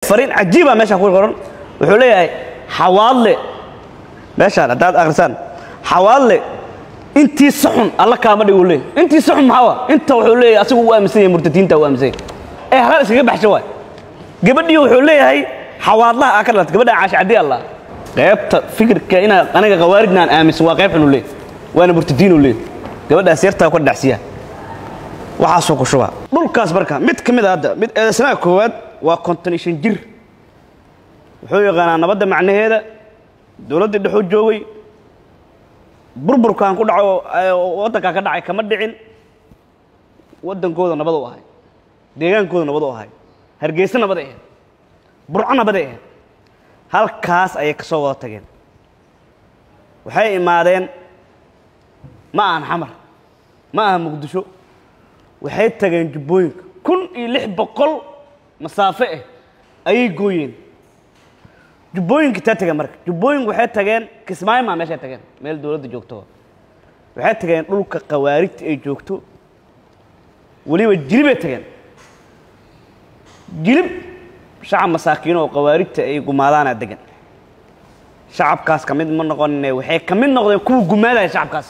fariin cajiiba meesha ku qoran wuxuu leeyahay xawaadle meeshaan haddaad akhrisaan xawaadle intii saxun alla kaama dhig uu leeyahay intii saxun maxaa wa inta wuxuu leeyahay asigu u aaminsan yahay murtadiinta u aaminsan yahay ee halal iskaga baxsha waay gabadhii wuxuu leeyahay xawaadlaha aa ka dhalatay gabadha caashi caddi allah qaybta fikirka inaa aniga khawaarijna aan aaminsan waa qayb xun uu leeyahay waana murtadiin uu leeyahay gabadhaas yartaa ka dhacsiya waxaasoo ku shuba dhulkaas marka mid ka mid a hadda mid eedaysanaha koowaad waa konton iyo shan jir wuxuu yaqaanaa nabadda macnaheeda dowladdii dhexuu joogay burburkan ku dhaco ee waddankaa ka dhacay kama dhicin waddankooda nabad u ahay deegaankooda nabad u ahay hargeysa nabaday ahayd burco nabaday ahayd halkaas ayay ka soo wada tageen waxay imaadeen ma ahan xamar ma aha muqdisho waxay tageen jubbooyinka kun iyo lix boqol masaafo ah ayay gooyeen jubbooyinka taa tageen marka jubbooyinku waxay tageen kismaayo maa meeshay tageen meel dowladda joogto waxay tageen dhulka khawaarijta ay joogto weliba jilibay tageen jilib shacab masaakiino oo khawaarijta ay gumaadaana degan shacabkaas ka mid ma noqonine waxay ka mid noqdeen kuwa gumaadaya shacabkaas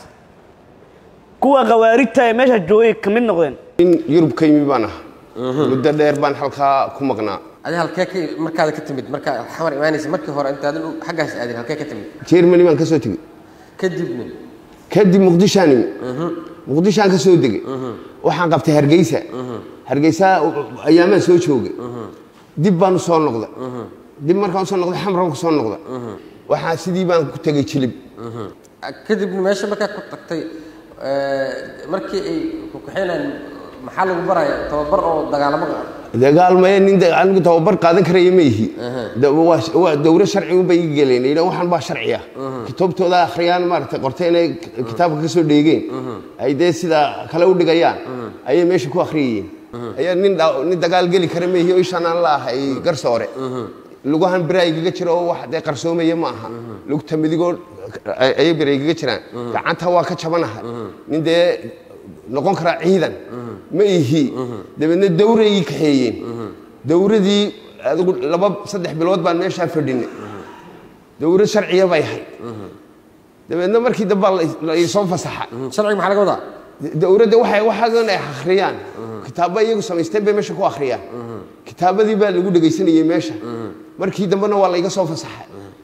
kuwa khawaarijta ee meesha joogay ka mid noqdeen in yurub ka yimi baan aha muddo dheer baan halkaa ku maqnaa adi halkee ka markaada ka timid markaa xamar imaanaysa markii hore intaadan u- xaggaas aadin halkee ka timid jermany baan ka soo tegey kadibna kadib muqdishaan imi muqdishaan ka soo degay waxaan qabtay hargeysa hargeysa ayaamaan soo joogay dib baan u soo noqday dib markaan usoo noqday xamran ku soo noqday waxaa sidii baan ku tegey jilib kadibna meesha markaa ku tagtay eh, markii ay ku kaxeynayaan maxaa lagu baraya tababar oo dagaalamo ah dagaalmaya nin da- anigu tababar qaadan karaya ma ihi Da- waa waa dowro sharci unbay iga geleen yidha waxaan baa sharci ah kitaabtooda akhriyaan maaragtay qortay inay kitaabka ka soo dheegeen ay dee sida kale u dhigayaan ayay meesha ku akhriyayeen ayaa nin dha- nin dagaal geli kara ma ihi oo ishaan aan la ahay garsoore lugahan bira igaga jiro oo wax dee qarsoomaya ma aha lugta midigoo ay- ayay bira igaga jiraan gacanta waa ka jabanahay nin dee noqon karaa ciidan ma ihi dabeedna dawray ii kaxeeyeen dawradii adigu laba saddex bilood baan meeshaa fadhinay dawrad sharciya bay ahayd dabeedna markii dambe la isoo fasaxa sharciga maxaa laga wadaa dawladda waxay waxaadan ay akhriyaan kitaabo iyagu samaysteen bay meesha ku akhriyaan kitaabadii baa lagu dhegaysanayay meesha markii dambena waa layga soo fasaxay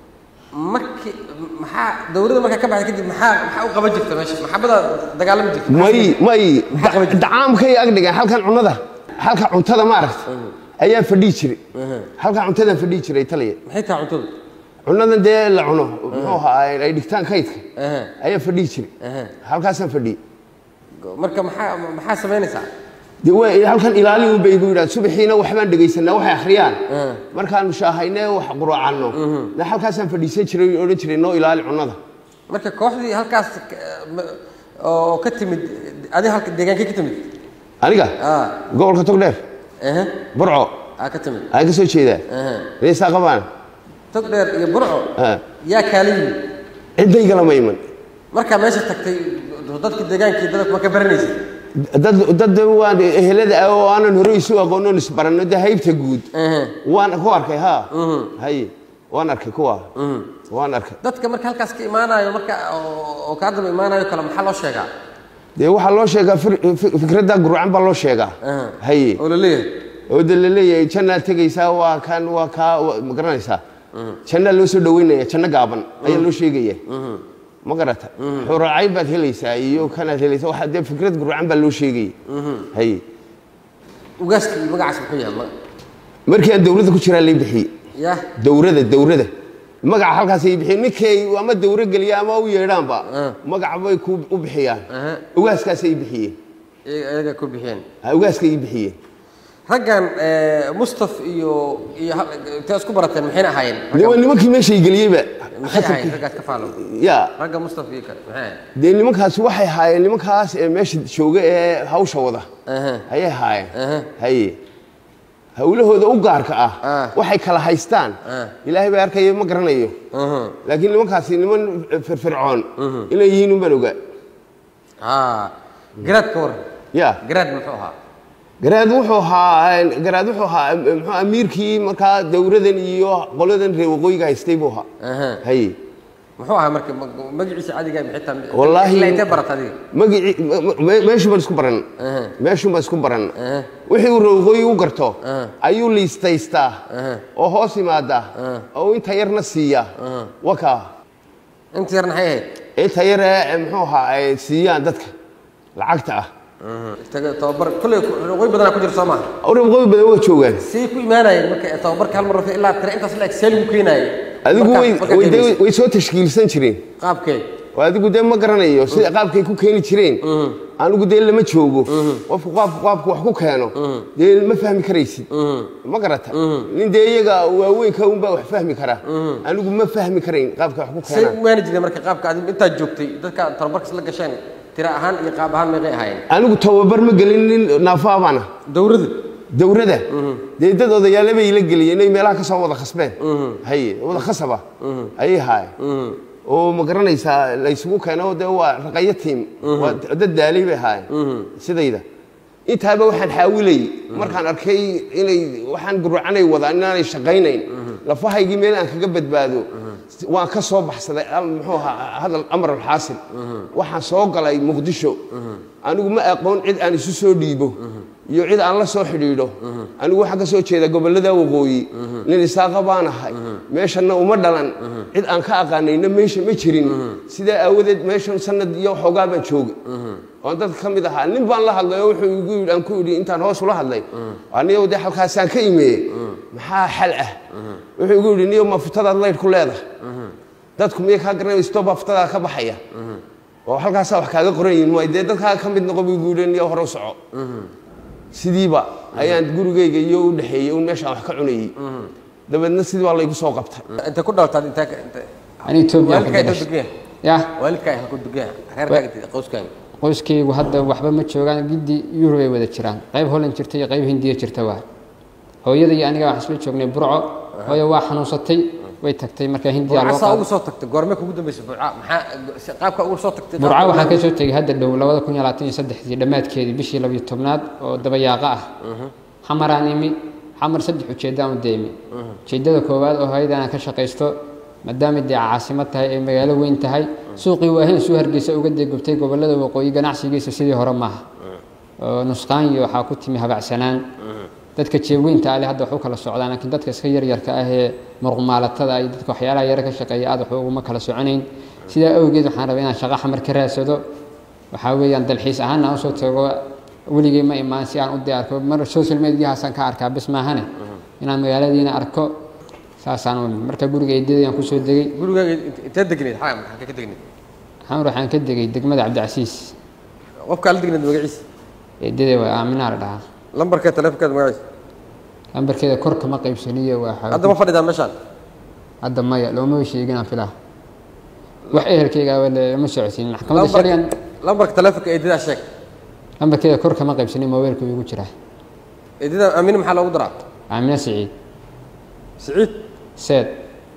markii maxaa dowladda markaa ka baxday kadib maxaa maxaa u qaban jirta meesha maxabada dagaalami jirta may may Maxaa qaban jirtay? dacaamkay ag dhigeen halkan cunada halka cuntada maaragta ayaa fadhii jiray halka cuntadan fadhii jiray taliya maxay tahay cuntada cunadan dee la cuno muxuu ahaa ay dhigtaan kaydka Aha. ayaa fadhii jiray Aha. halkaasaan fadhiyey marka maxaa maxaa samaynaysaa dee waa halkan ilaali un bay igu yidhaha subaxiina waxbaan dhegaysanaa waxay akhriyaan markaanu shaahayne wax quraacanno na halkaasaan fadhiisan jiray oo odhan jiray noo ilaali cunada marka kooxdii halkaas ka- ma- oo ka timid adi halka deegaankee ka timid aniga ah gobolka togdheer aha burco aa ka timid aan ka soo jeedaa aha reesaa qabaan tog dheer iyo burco Ah. yaa kaala yimid ciddaygala ma iman markaa meesha tagtay dadka deegaankii dadka ma ka baranaysa dad dad waan ehelada ah oo aanan hore isu aqoonon isbaranno dee haybta guud aha waan ku arkay ha haye waan arkay kuwa waan arkay dadka marka halkaas ka imaanayo marka oo oo kaa daba imaanayo kale maxaa loo sheegaa dee waxaa loo sheegaa fir- fi- fikradda gurcan baa loo sheegaa Aha. haye oo la leeyahay oo de la leeyahay jannaad tegaysaa waa kan waa kaa wa- ma garanaysaa jannaa loo soo dhaweynaya janno gaaban ayaa loo sheegaya ma garata xuracayn baad helaysaa iyo kanaad helaysaa waxaa dee fikrad gurcan baa loo sheegaya haye ugaaska iyo magacaas muxuu yahay ma- markii aan dowladda ku jiraa lay bixiyey yaa dowrada dowrada magaca halkaas ay bixiyeen ninkay ama dowro geliya ama u yeedhaanba Ah. magaca bay ku u bixiyaan Aha. ugaaskaasay bixiyeen iyaga iyaga ku bixiyeen Ha, ugaaskay ii bixiyeen raggan eh, mustaf iyo iyo hal- intee isku barateen maxayna ahaayeen Dee waa nimankii meeshay geliyeyba maxay ahaayeen raggaas ka faalo ya ragga mustaf iyo kale maxay ahaayeen dee nimankaasi waxay haayeen nimankaas ee meesha jooga ee hawsha wada Aha. ayay haayeen Aha. haye hawlahooda u gaarka ah Ah. waxay kala haystaan Ah. ilaahay baa arkayo ma garanayo Aha. laakiin nimankaasi niman firfircoon inay yihiin unbaan ogaa ah garaad ka waran ya garaad muxuu ahaa garaad wuxuu ahaa garaad wuxuu ahaa muxuu amiirkii markaa dowladan iyo qoladan reer waqooyiga haystay buu ahaa Aha. haye muxuu ahaa marka ma- magaciisa cadiga bixitaa Wallaahi- ilaa intee barata adiga magicii me- meeshuu baan isku baran Aha. meeshuu baan isku baran Aha. wixii uu reer waqooyi u garto Aha. ayuu liistaystaa Aha. oo hoos yimaada oo inta yarna siiya wakaa inta yarna maxay ahayd inta yar ee muxuu ahaa ay siiyaan dadka lacagta ah taga tababar kulley waqooyi badanaa ku jira soo maaha reer waqooyi badan waa joogaan say ku imaanayeen marka tababarka hal mar rafay ilaa tira intaas la eg see lagu keenaayay adigu Marka- way marka way- qiimaysa. way soo tashkiilsan jireen qaabkee oo adigu dee ma garanayo sida qaabkay ku keeni jireen anigu dee lama joogo qofku qaabku qaabku wax ku keeno dee ma fahmi karaysid ma garata nin dee iyaga waaweynka unbaa wax fahmi kara anigu ma fahmi karayn qaabka wax ku say keenaan u imaani jireen marka qaabka adigu intaad joogtay dadka tababarkas la gasheen tira ahaan iyo qaab ahaan meeqay ahaayeen anigu tababar ma gelin nin naafaabana dowladda dowladda dee dad odayaale bay la geliyeen inay meelaha ka soo wada khasbeen haye wada khasaba ayay haayeen oo ma garanaysaa la isugu keeno dee waa raqayo tiim waa dad daalay bay haayeen sidayda intaaba waxaan xaawilayy markaan arkay inay waxaan gurcanay wadaan inaanay shaqaynayn lafahaygii meel aan kaga badbaado waan ka soo baxsaday al- muxuu ahaa hadal amar alxaasil waxaan soo galay muqdisho anigu ma aqoon cid aan isu soo dhiibo iyo cid aan la soo xidhiidho anigu waxaan ka soo jeeda gobollada waqooyi nin isaaqa baan ahay meeshanna uma dhalan cid aan ka aqaanayna meesha ma jirin sidaa aawadeed meeshan sanad iyo xoogaa baan joogay oon dadka ka mid ahaa nin baan la hadlay oo wuxuu igu yidhi aan ku yidhi intaan hoos ula hadlay aniyow dee halkaasaan ka imeeyey maxaa xal ah wuxuu igu yidhi niyow ma futadaad laydh ku leedahay dadku miyay kaa garanaya stoba futadaa ka baxaya oo halkaasaa wax kaaga qoran yihin waay dee dadkaa ka mid noqo buu igu yidhi niyow hore u soco sidiiba ayaan gurigayga iyo u dhexeeyey un meeshaan wax ka cunayey dabeedna sidii baa laygu soo qabtay intay ku dhaltaad intee ka intee ani Ethiopia ku waalidkaa inta dhashay degeen ya waalidkaa inta ku degeen reerkaaga qoyskaaga qoyskaygu hadda waxba ma joogaan gidi Europe ay wada jiraan qayb Holland jirta iyo qayb Hindiya jirta waa hooyada iyo aniga waxaan isla joognay Burco hooyo waa xanuunsatay way tagtay marka Hindiya loo burcasaa ugu qaaday soo tagtay goormee kugu dambeysay burca maxaa qaabka ugu soo tagtay Burco waxaa ka soo tegay hadda dhow 2023 dhammaadkeedii bishii 12aad oo dabayaaqa ah xamaraan imi xamar saddex ujeedaan u deemi ujeedada koowaad oo hay'ad aan ka shaqaysto maadaama dee caasimad tahay ee magaalo weyn tahay suuqii waahayn suu hargeysa uga deegubtay gobollada waqooyi ganacsigiisa sidii hore maaha oo nusqaan iyo waxaa ku timi habacsanaan dadka jeeweynta ale hadda wax u kala socdaan laakiin dadka iska yaryarka ah ee muruqmaalatada iyo dadka waxyaalaha yare ka shaqeeya aad wax uguma kala soconayn sidaa awgeed waxaan rabaa inaan shaqo xamar ka raadsado waxaa weeyaan dalxiis ahaan aan usoo tago weligay ma imaan si aan u diyaarko mar social mediahaasaan ka arkaa bis maahane inaan magaaladiina arko saasaan u imid marka guriga eedadayaan kusoo degay gurigaaga intee degneed xaa maxaa ka degneed xamar waxaan ka degay degmada cabdicasiis qofkaa la degneed magaciisa eedaday waa aaminaa la dhahaa lambarka taleefonkeeda magaciisa lambarkeeda kor kama qaybsaniyo waa hadda ma fadhidaa meeshaan hadda maya looma sheeginaan filaa wax ehelkayga lama socodsiin maxkamadda sharcigan lambarka taleefonka eedadaa sheeg lambarkeeda kor kama qaybsanin mobaylku igu jiraa eedada aamine maxaa loogu daraa aamina siciid siciid seed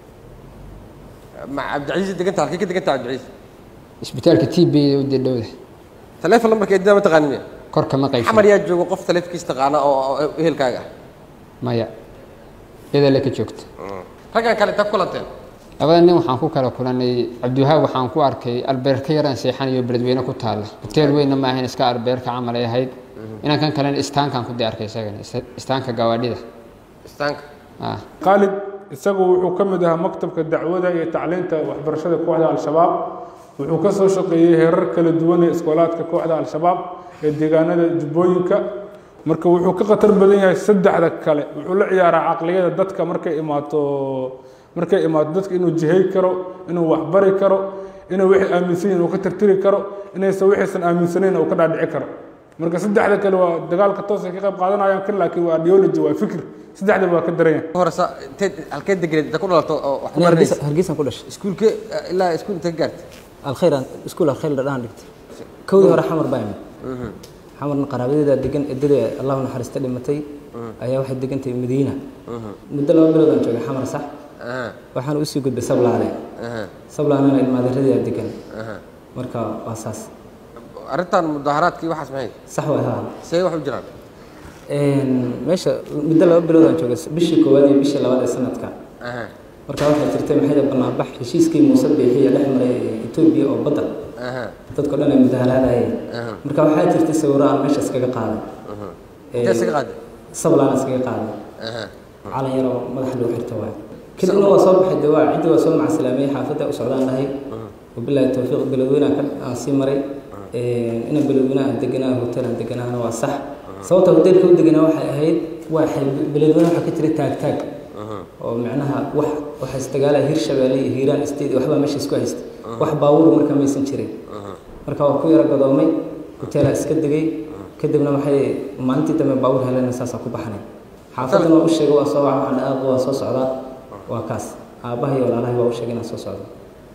ma cabdicasiis deganta halkay ka deganta cabdicasiis isbitaalka t b u dee dhowda taleefon lambarka eedadaa ma taqaanin miya kor kama xamar qaybsanin yaa joogo qof taleefonkiisa taqaana oo oo ehelkaaga ah maya iyada le ka joogta raggan kale intaa ku kulanteen labada nin waxaan ku kala kulanay cabdiwahaab waxaan ku arkay albeerka yaraan seexanayo beledweyne ku taalla hoteel weynna ma ahayn iska albeerka camal ay ahayd inaan kan kalena istaankaan ku dee arkay isagana is- istaanka gawaadhida istaanka ah khaalid isagu wuxuu ka mid ahaa maktabka dacwada iyo tacliinta waxbarashada kooxda al-shabaab wuxuu ka soo shaqeeyey heerar kala duwan ee iskoolaadka kooxda al-shabaab ee deegaanada jubbooyinka marka wuxuu ka khatar badan yahay saddexda kale wuxuu la ciyaaraa caqliyada dadka markay imaato markay imaato dadka inuu jihay karo inuu waxbari karo inuu wixii aaminsan yihin uu ka tirtiri karo inaysan wixiisan aaminsanayn uu ka dhaadhici karo marka saddexda kale waa dagaalka toos ay ka qayb qaadanayaan kan laakiin waa ideology waa fikir saddexdaba waa ka daran yahay horesa intee halkee degneed inta ku dhalato oo wax ku أنا baranaysa هرقيسان هرقيسان كلش iskuulke ilaa iskuul intee ka gaartay الخير سكول الخير لدان دقت كودي هore xamar baa imid xamarna qaraabadeeda degan edada allahu naxariista dhimatay ayaa waxay degantay madiina muddo laba bilood aan joogay xamar sax Aha, waxaan usii gudbay sablaale aha, sablaanena ilmaadaradeeda degan aha. marka waa saas arrintan mudaharaadkii waxaas maxay sax waay haa see wax u jiraan meesha muddo laba bilood aan joogay bishii koowaad iyo bishii labaad ee sanadka aha marka waxaa jirtay maxay banaanbax heshiiskii muuse biixiya dhex maray etoobiya oo badda aha dadko dhan ay mudaharaadayeen aha marka waxaa jirtay sawiro aan meesha iskaga qaaday intee iskaga qaaday sablaan iskaga qaaday aha calan yaroo madaxa loo xirta waay kadibna waa soo baxay dawaa ciddii waa soo macansalaamiyey xaafadda u socdaan dhahay wabilaahi towfiiq beledweyne aan ka- aan sii maray ina beledweyne aan deganaa hotel aan deganaana waa sax sababta hotelka u deganaa waxay ahayd waa xay- beledweyne waxaa ka jiray taag taag oo macnaha wax waxa isdagaalaya hirshabeelle iyo hiiraan state waxbaa meesha isku haysta wax baawur marka maysan jirin marka waa ku yara gadoomay hoteelaa iska degay kadibna waxay maalintii dambe baawur helena saasaa ku baxnay xaafaddana waa u sheegay waa soo waca waxaan aaq waa soo socdaa waa kaas aabbaha iyo walaalahay waa u sheegay inaan soo socdo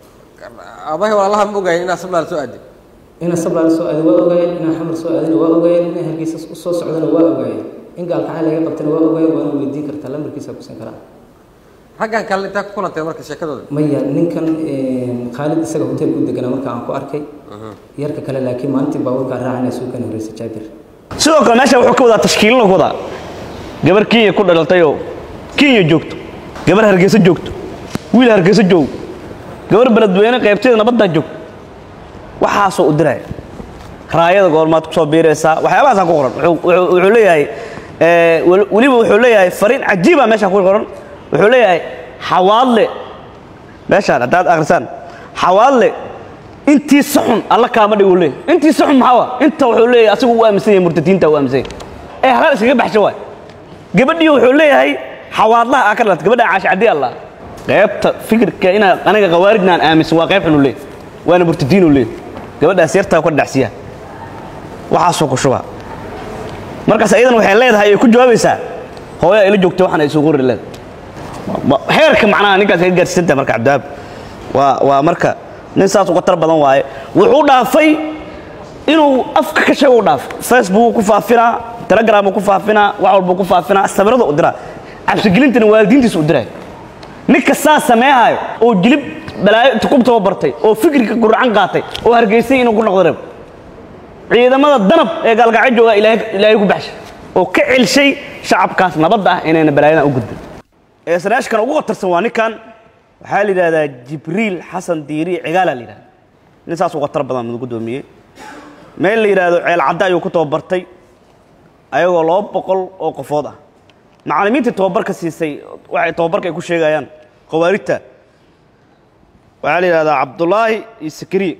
aabahay walaalaha ma ogaayeen inaad sablaal soo aaday inaan sablaal soo aaday waa ogaayeen inaan xamar soo aadayna waa ogaayeen inaan hargeysa u soo socdana waa ogaayeen in gaalkacay laga qabtana waa ogaayeen waana weydiin kartaa lambarkiisa kusan karaa raggan kale intaa ku kulantay marka sheekadooda maya ninkan khaalid isaga hoteelku deganaa marka aan ku arkay yarka kale laakiin maalintii baabuurkaa raacana suukan horeysa jaabir sidoo kale meesha wuxuu ka wadaa tashkiilin ku wadaa gabar kenya ku dhalatay oo kenya joogto gabar hargeysa joogto wiil hargeysa joog gabar beledweyne qaybteeda nabaddaa joogto waxaasoo u diraya raayada goormaad kusoo biiraysaa waxyaabahaasaa ku qoran Wuxuu- wuxuu wuxuu leeyahay eh, wel- weliba wuxuu leeyahay fariin cajiiba meesha ku qoran wuxuu leeyahay xawaadle meeshaan haddaad akhrisaan xawaadle intii saxun alla kaama dhig uu leeyahay intii saxun maxaa wa inta wuxuu leeyahay asigu u aaminsan yahay murtadiinta u aaminsan yahay ee halaal iskaga baxsha waay gabadhii wuxuu leeyahay xawaadlaha aa ka dhalatay gabadha caashi caddi allah qaybta fikirka inaa aniga khawaarijna aan aaminsan waa qayb xun uu leeyahay waana murtadiin uu leeyahay gabadhaas yartaa ka dhacsiyaa waxaasoo ku shubaa markaas ayadan waxay leedahay ay ku jawaabaysaa hooyo ay la joogto waxaan ay soo qori leedahay Ma- heerka macnaha ninkaas ka gaarsiisanta marka cabdiwaab waa waa marka nin saas uga tar badan waaye wuxuu dhaafay inuu afka ka sheego u dhaafay facebook ku faafinaa telegram ku faafinaa wax walba ku faafinaa sawirada u diraa cabsigelintana waalidiintiisa u diray ninka saa sameehayo oo jilib balaayo inta ku tababartay oo fikirka guracan qaatay oo hargeysay inuu ku noqdo reeb ciidamada danab ee gaalgacyo jooga ilaahay ilaahay ku baxshay oo ka celshay shacabkaas nabadda ah inayna balaayadan u gudbin ee sanaashkan ugu qatarsan waa ninkan waxaa la yidhahdaa jibriil xasan diiri cigaala la yidhahda nin saas uga tar badan mid guddoomiyey meel la yidhaahdo ceel cadde ayuu ku tababartay ayagoo laba boqol oo qofood ah macallimiintii tababarka siisay waxay tababarka ay ku sheegayaan khawaarijta waxaa la yidhahdaa cabdulaahi iyo sakariye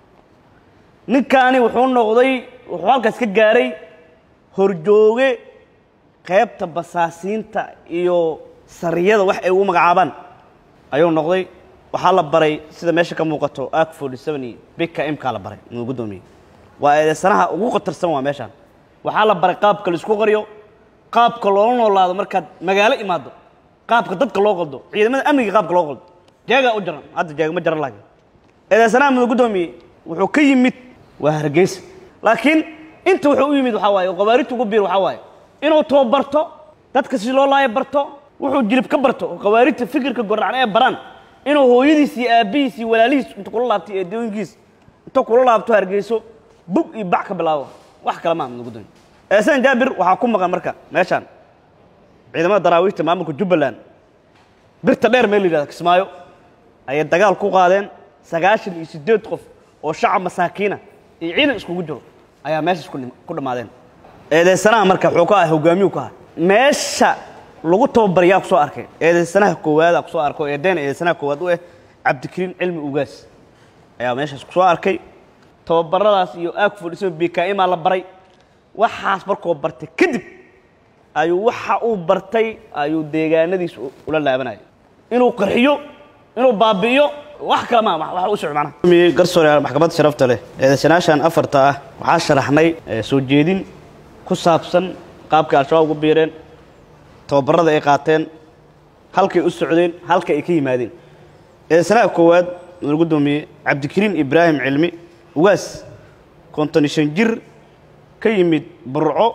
ninkaani wuxuu noqday wuxuu halkaas ka gaaray horjooge qaybta basaasiinta iyo sariyada wax ay ugu magacaabaan ayuu noqday waxaa la baray sida meesha ka muuqato ak forty seven iyo bika imkaa la baray inuu guddoomiye waa eedeysanaha ugu khatarsan waa meeshaan waxaa la baray qaabka la isku qariyo qaabka loola noolaado markaad magaalo imaado qaabka dadka loo qaldo ciidamada amniga qaabka loo qaldo jeegaa u jaran hadda jeega ma jaran laakiin eedeysanaha mudug guddoomiye wuxuu ka yimid waa hargeysa laakiin inta wuxuu u yimid waxaa waaye oo khawaarijta ugu biir waxaa waaye inuu tababarto dadka si loo laayo barto wuxuu jilib ka barto oo khawaarijta fikirka gordhacan ee baraan inuu hooyadiis iyo aabbihiis iyo walaalihiis inta kula laabtay ee dooyinkiis inta kula laabto hargeyso bug iyo bac ka bilaabo wax kale maaha mudug guddoomiye eesan jaabir waxaa ku maqan marka meeshaan ciidamada daraawiishta maamulka jubbaland birta dheer meel la yidhahda kismaayo ayay dagaal ku qaadeen sagaashan iyo siddeed qof oo shacab masaakiina iyo ciidan iskugu jiro ayaa meeshaas ku dhim- ku dhammaadeen eedeysanaha marka wuxuu ka ahay hogaamiyuu ka ahay meesha lagu tababarayaa ku soo arkay eedeysanaha koowaada ku soo arko eedeen eedeysanaha koowaad u ah cabdikariin cilmi ugaas ayaa meeshaas ku soo arkay tababaradaas iyo aagfudhiso bkmaa la baray waxaas markuu bartay kadib ayuu waxa uu bartay ayuu deegaanadiis u- ula laabanaya inuu qarxiyo inuu baabi'iyo wax kale ma wax u socdo macnaha garsoore maxkamadda sharafta leh eedeysanaashan afarta ah waxaa sharaxnay eh, soo jeedin ku saabsan qaabkay al-shabaab ugu biireen tababarada ay qaateen halkay u socdeen halka ay ka yimaadeen eedeysanaha koowaad lagu guddoomiye cabdikariin ibraahim cilmi ugaas konton iyo shan jir ka yimid burco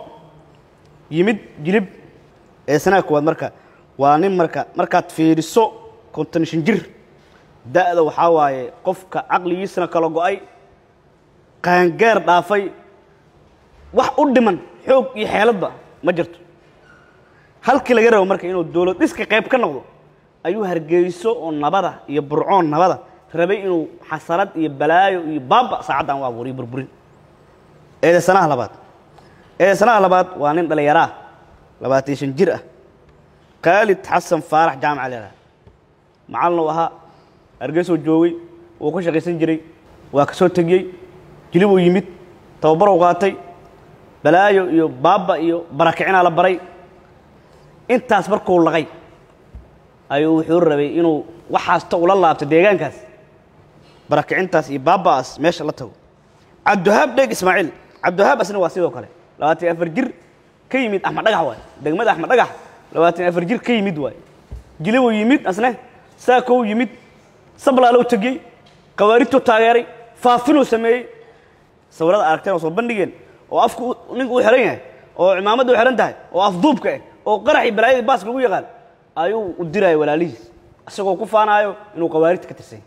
yimid jilib eedeysanaha koowaad marka waa nin marka markaad fiiriso konton iyo shan jir da'da waxaa waaye qofka caqligiisana kala go'ay qaangaar dhaafay wax u dhiman xoog iyo xeeladba ma jirto halkii laga rabo marka inuu dowlad dhiska qayb ka noqdo ayuu hargeyso oo nabada iyo burcoon nabada rabay inuu xasarad iyo balaayo iyo baaba saacaddan u abuuriyo burburin eedeysanaha labaad eedeysanaha labaad waa nin dhallinyaro ah labaatan shan jir ah khaalid xasan faarax jaamaca leedaha macallin uu ahaa hargeysoo joogay wuu ka shaqaysan jiray waa ka soo tegiyey jilibuu yimid tababaruu qaatay balaayo iyo baaba iyo barakicinaa la baray intaas markuu laqay ayuu wuxuu rabay inuu waxaasta ula laabto deegaankaas barakicintaas iyo baaba'aas meesha la tago cabdiwahaab dheeg ismaaciil cabdiwahaab asna waa sidoo kale labaatan iyo afar jir ka yimid axmed dhagax waay degmada axmed dhagax labaatan iyo afar jir ka yimid waay jilibuu yimid asne saakow yimid sablaalow tegiyey khawaarijtuu taageeray faafinuu sameeyey sawirada aragteen oo soo bandhigeen oo afku ninku u xihan yahay oo cimaamadda u xihan tahay oo afduubka ah oo qaraxii balaayadii baaska lagu yaqaan ayuu u diraya walaalihiis isagoo ku faanaayo inuu khawaarijta ka tirsan yahay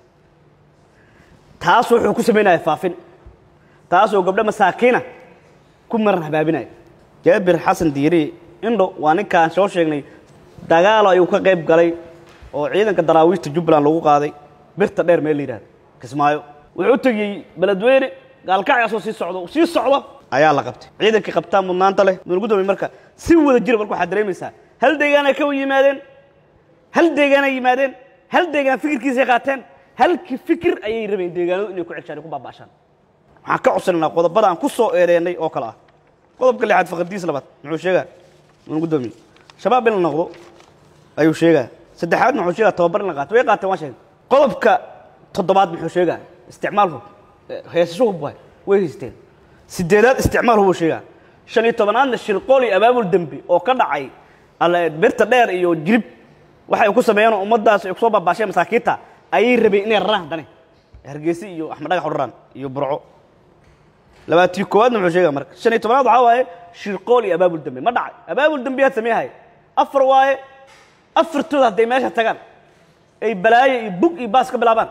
taas wuxuu ku samaynaya faafin taasoo gabdho masaakiina ku maran habaabinaya jaabir xasan diiri indho waa ninkaan soo sheegnay dagaalo ayuu ka qayb galay oo ciidanka daraawiishta jubbaland lagu qaaday birta dheer meel la yidhahdo kismaayo wuxuu u tegiyey beledweyne gaalkacyaasoo sii socdo sii socdo ayaa la qabtay ciidankii qabtaa mudnaanta leh mudnugu dambe marka si wada jira marka waxaad dareemaysaa hal deegaanay ka yimaadeen hal deegaanay yimaadeen hal deegaan fikirkiisay qaateen halkii fikir ayay rabeen deegaanadu inay ku ceshaan ay ku baaba'ashaan waxaan ka codsanaynaa qodobada aan ku soo eedeennay oo kale ah qodobka lixaad faqadiis labaad muxuu sheegaa mudnugu dambe shabaab in la noqdo ayuu sheegaa saddexaadna wuxuu sheegaa tababar in la qaato way qaateen waan sheegay qodobka toddobaad muxuu sheegaa isticmaal hub heesasho hub waay way haysteen sideedaad isticmaal hubuu sheegaa shan iyo tobanaadna shirqool iyo abaabul dembi oo ka dhacay alle birta dheer iyo jirib waxay ku sameeyeen oo ummaddaas ay kusoo baabaasheen masaakiinta ayay rabeen inay raraan haddane hargeysa iyo axmed dhagax u raraan iyo burco labaatii koowaadna muxuu sheegaa marka shan iyo tobanaad waxaa waaye shirqool iyo abaabul dembi ma dhacay abaabul dembiyaad sameeyahay afar waaye afartooda hadday meesha tagaan ay balaayo iyo bug iyo baas ka bilaabaan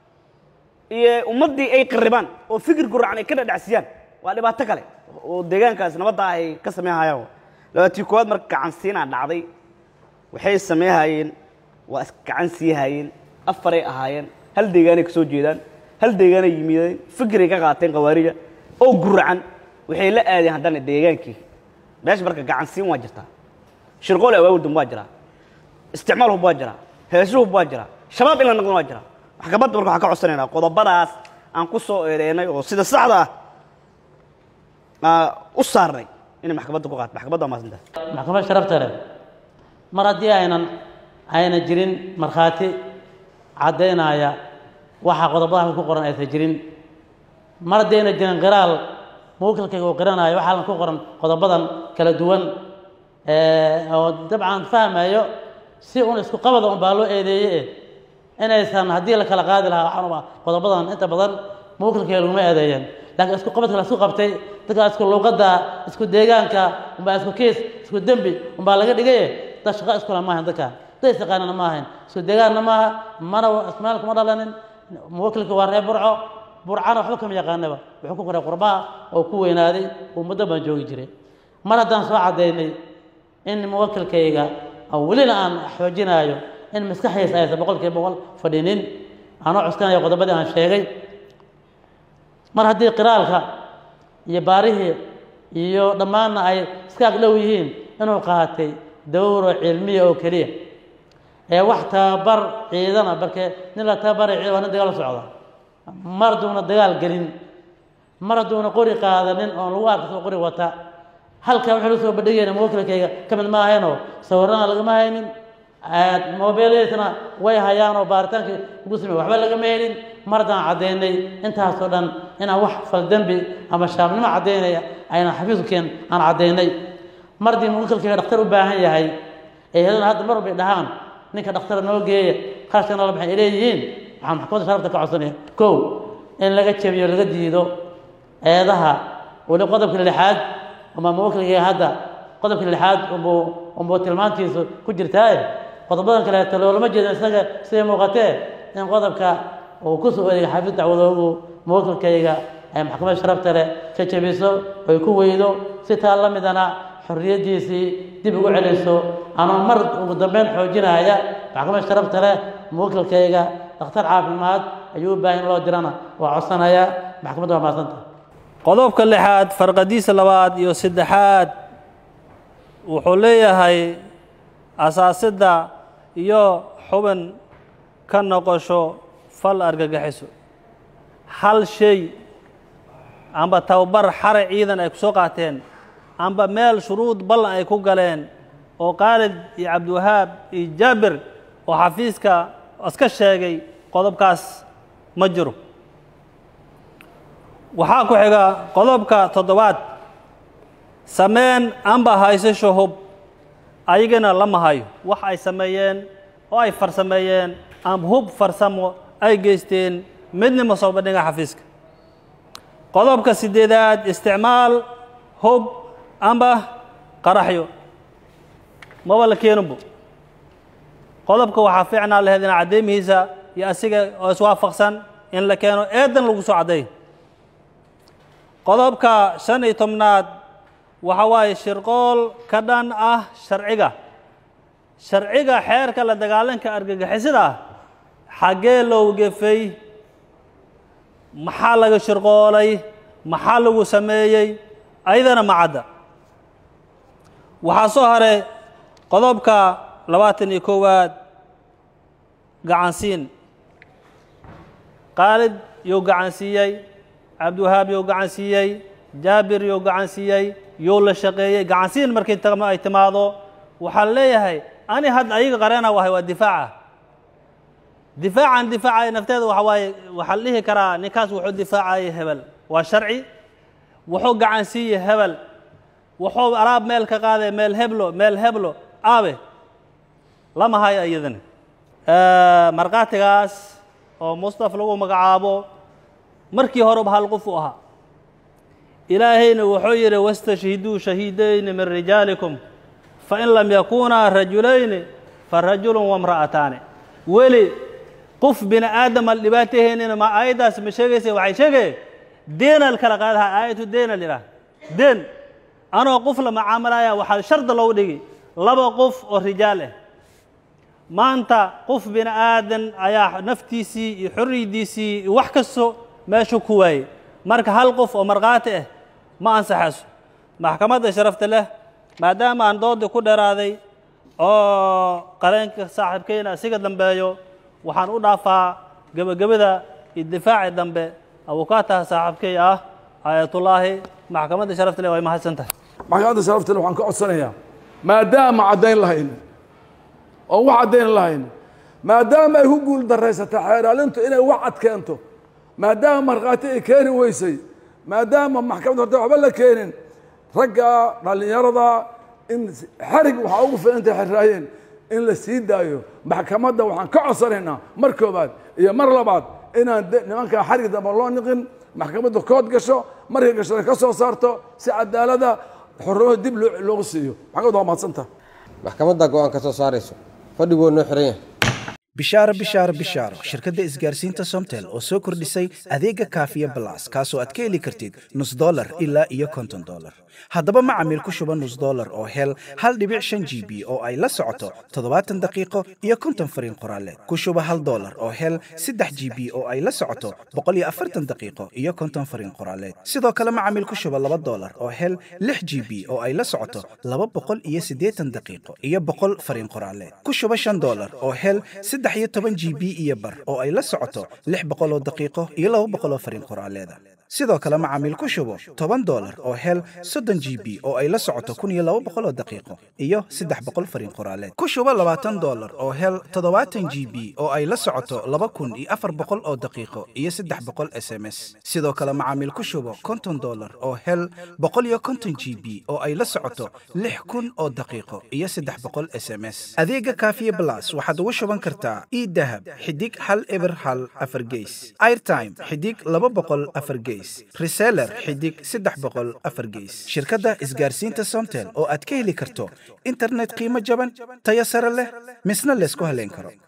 iyo ummaddii ay qarribaan oo fikir guracan ay ka dhadhacsiyaan waa dhibaato kale oo deegaankaas nabadda ah ay ka sameynhayaan labaatii koowaad marka gacansiinaa dhacday waxay sameynhayeen waa isgacan sii hayeen afaray ahaayeen hal deegaanay ka soo jeedaan hal deegaanay yimideen fikiray ka qaateen khawaarija oo guracan waxay la aadeen haddana deegaankii meesha marka gacansiin waa jirtaa shirqool awaawul dam waa jiraa isticmaal hub waa jiraa heeso hub waa jiraa shabaab in la noqdon waa jiraa maxkamadda marka waxaan ka codsanaynaa qodobadaas aan ku soo eedeynay oo sida saxda ah u saarnay inay maxkamadda ku qaato maxkamadda waa maasantaas maxkamad sharafta leh mar haddii aynan ayna jirin markhaati caddaynaya waxa qodobada ku qoran aysan jirin mar haddii ayna jirin qiraal muwakilkayga uu qiranayo waxaa ku qoran qodobadan kala duwan oo dabcan fahmayo si un isku qabada un baa loo eedeeye inaysan haddii la kala qaadi lahaa waxaan qodobadan inta badan muwakilkayga laguma eedeeyeen laakiin isku qabadka la isku qabtay dadka isku luuqadda isku deegaanka umbaa isku kiis isku dembi umbaa laga dhigaye dad shaqo iskula maahayn dadka dad isaqaanana ma ahayn isku deegaanna maaha mana ismaal kuma dhalanin muwakilka waa reer burco burcana waxba kama yaqaanaba wuxuu ku koray qurbaha oo ku weynaaday oo muddo baan joogi jiray mar haddaan soo caddaynay in muwakilkayga oo welina aan xoojinaayo in maskaxdiisa aysan boqol kiiba boqol fadhinin aanoo cuskanayo qodobadii aan sheegay mar haddii qiraalka iyo baarihii iyo dhammaanna ay iska agdhow yihiin inuu qaatay dawro cilmiya oo keliya ee wax tababar ciidana balkee nin la tababaray ciidan waa nin dagaal la socda mar hadduuna dagaal gelin mar hadduuna qori qaadanin oon lagu arka soo qori wata halkaa wuxuu la soo bandhigayna muwakilkayga ka mid ma ahaynoo sawirana lagama haynin mobeeladiisna way hayaan oo baaritaankii ugu samey waxba lagama helin mar haddaan caddaynay intaasoo dhan inaan wax faldembi ama shaabnimo caddaynaya aynan xafiiskeen aan caddaynay mar haddii muwakilkayga dhakhtar u baahan yahay ee hedana hadda mar walbay dhahaan ninka dhakhtara noo geeya qarashkana la baxay ay leeyihiin waxaan maxkamadda sharafta ka codsanaya kow in laga jebiyo laga diido eedaha weli qodobka lixaad ama muwakilkayga hadda qodobka lixaad umbuu umbuu tilmaantiisu ku jirtaaye qodobadan kaleeto loolama jeedo isaga siday muuqatee in qodobka uu ku soo odeegay xafiis dacwadoogu muwakilkayga ay maxkamadda sharafta leh ka jebiso oy ku weydo si taa la midana xorriyaddiisii dib ugu celiso ama mar ugu dambeyn xoojinaya maxkamad sharafta leh muwakilkayga dhakhtar caafimaad ayuu u baahan in loo dirana waa codsanaya maxkamadda waa mahadsanta qodobka lixaad farqadiisa labaad iyo saddexaad wuxuu leeyahay asaasidda iyo xubin ka noqosho fal argagixiso hal shay amba tababar xare ciidan ay ku soo qaateen amba meel shuruud ballan ay ku galeen oo khaalid iyo cabdiwahaab iyo jaabir oo xafiiska iska sheegay qodobkaas ma jiro waxaa ku xiga qodobka toddobaad sameyn amba haysasho hub ayagana lama hayo wax ay sameeyeen oo ay farsameeyeen amba hub farsamo ay geysteen midnima soo bandhiga xafiiska qodobka sideedaad isticmaal hub amba qaraxyo maba la keeninbo qodobka waxaa fiicnaa laheyd in cadeymihiisa iyo asiga oo iswaafaqsan in la keeno eedan lagu soo cadday qodobka shan iyo tobnaad waxa waaye shirqool ka dhan ah sharciga sharciga xeerka la dagaalanka argagixisada ah xaggee loo gefay maxaa laga shirqoolay maxaa lagu sameeyey ayadana ma cadda waxaa soo haray qodobka labaatan iyo koowaad gacansiin khaalid yuu gacansiiyey cabdiwahaab yuu gacansiiyey jaabir yuu gacansiiyey yuu la shaqeeyey gacansiin markii ay timaado waxaa leeyahay ani hadda ayaga qareena wahay waa difaaca difaacan difaacaya nafteeda waxa waaye waxaa la dhihi karaa ninkaas wuxuu difaacayay hebel waa sharci wuxuu gacansiiyey hebel wuxuu alaab meel ka qaaday meel heblo meel heblo aabe lama hayo iyadana markhaatigaas oo mustaf lagu magacaabo markii horeba hal qof u ahaa ilaahayna wuxuu yidhi wastashhiduu shahiidayni min rijaalikum fain lam yakunaa rajulayni farajulun wamra'ataani weli qof bini aadam al dhibaataheynina ma aayaddaas ma sheegaysa waxay sheegay deenal kala qaadaha aayatu deenal idhaah deen anoo qof la macaamilaya waxaa sharda loogu dhigi laba qof oo rijaal ah maanta qof bini aadan ayaa naftiisii iyo xorriyaddiisii iyo wax kasto meeshu ku waayey marka hal qof oo markhaati ah ma ansaxayso maxkamadda sharafta leh maadaama aan doodii ku dheeraaday oo qareenka saaxiibkeyna isiga dambeeyo waxaan u dhaafaa gebagabada iyo difaaci dambe abukaataha saaxiibkey ah aayatullaahi maxkamadda sharafta leh way mahadsan tahay maxkamadda sharafta leh waxaan ka codsanayaa maadaama caddayn lahayn oo wax caddayn lahayn maadaama ay ku guul daraysatay xeeraalintu inay wax cad keento maadaama markhaati ay keeni weysay maadaama maxkamadda horta waxba la keenin ragga dhallinyarada in xarig waxaa ugu filantay xiraayeen in la sii daayo maxkamadda waxaan ka codsanaynaa mar koobaad iyo mar labaad inaan nimankaa xarig damba loo niqin maxkamadda kood gasho markay gashona ka soo saarto si cadaalada xornimada dib loogu siiyo maxkamadda waa mahadsanta maxkamadda go-aan ka soo saarayso fadhigoo noo xiran yahay bishaaro bishaaro bishaaro shirkadda isgaarsiinta somtel oo soo kordhisay adeega kaafiya balas kaasoo aad ka heli kartid nus dolar ilaa iyo konton dolar haddaba macamiil ku shuba nus dolar oo hel hal dhibic shan g b oo ay la socoto toddobaatan daqiiqo iyo konton fariin qoraaleed ku shuba hal dolar oo hel saddex g b oo ay la socoto boqol iyo afartan daqiiqo iyo konton fariin qoraaleed sidoo kale macamiil ku shuba laba dolar oo hel lix g b oo ay la socoto laba boqol iyo siddeetan daqiiqo iyo boqol fariin qoraaleed ku shuba shan dolar oo hel saddex iyo toban g b iyo bar oo ay la socoto lix boqol oo daqiiqo iyo laba boqol oo fariin qoraaleeda sidoo kale macaamiil ku shubo toban dolar oo hel soddon g b oo ay la socoto kun iyo laba boqol oo daqiiqo iyo saddex boqol fariin qoraaleed ku shubo labaatan dolar oo hel toddobaatan g b oo ay la socoto laba kun iyo afar boqol oo daqiiqo iyo saddex boqol s m s sidoo kale macaamiil ku shubo konton dolar oo hel boqol iyo konton g b oo ay la socoto lix kun oo daqiiqo iyo saddex boqol s m s adeega kaafiye blas waxaad ugu shuban kartaa idahab xidig hal eber hal afar geys airtime xidig laba boqol afar geys reseller xidig saddex boqol afar geys shirkadda isgaarsiinta somtel oo aad ka heli karto internet qiimo jaban tayo sare leh misna laysku haleyn karo